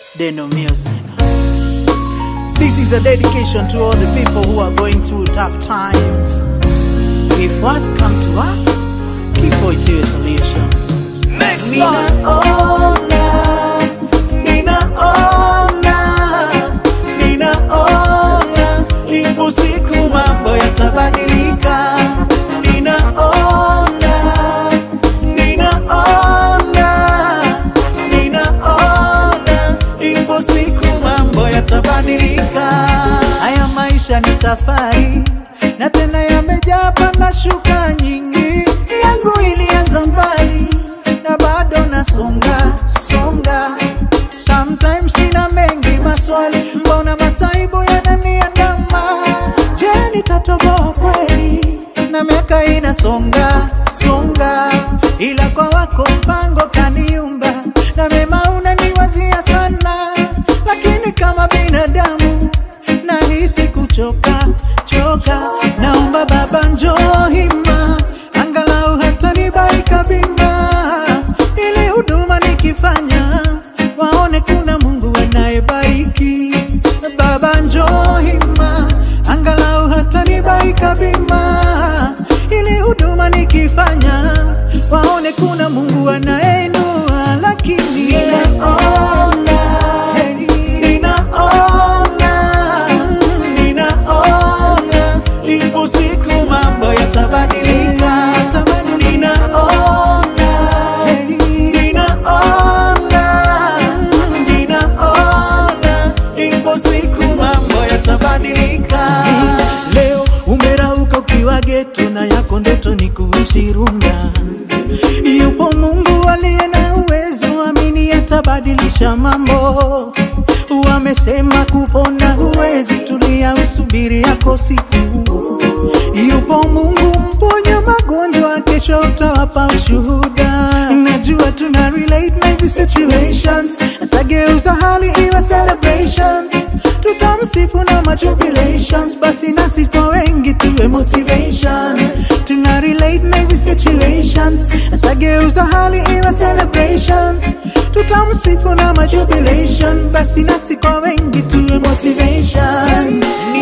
Deno Music. This is a dedication to all the people who are going through tough times. If worse come to us, kifo isiwe solution. Ninaona, ninaona, ninaona, ipo siku mambo yatabadilika. Ninaona, ninaona, ninaona, ipo siku mambo yatabadilika. Haya maisha ni safari na tena yamejaa panda shuka nyingi. Yangu ilianza mbali na bado nasonga songa. Sometimes nina mengi maswali, mbona masaibu yananiandama? Je, nitatoboa kweli? Na miaka inasonga songa, ila kwa wako mpango kaniumba na mema unaniwazia sana, lakini kama binadamu nahisi kuchoka choka. Naomba Baba njoo hima, angalau hata nibaika bima, ili huduma nikifanya waone kuna Mungu anayebariki. Baba njoo hima, angalau hata nibaika bima, ili huduma nikifanya waone kuna Mungu anayeinua, lakini ninaona hey, ninaona ninaona ipo siku mambo yatabadilika, ninaona hey, ninaona ninaona ipo siku mambo yatabadilika. Leo umerauka ukiwa geto na yako ndoto ni kuishi Runda. Yupo Mungu aliye na uwezo, amini atabadilisha mambo. Wamesema kupona huwezi, tulia usubiri yako siku. Yupo Mungu mponya magonjwa, kesho utawapa ushuhuda. Najua tuna relate na hizi situations, atageuza hali iwe celebration. Tutamsifu na majubilations, basi nasi kwa wengi tuwe motivation. Tuna relate na hizi situations, atageuza hali iwe celebration. Tutamsifu na majubilation, basi nasi kwa wengi tuwe motivation.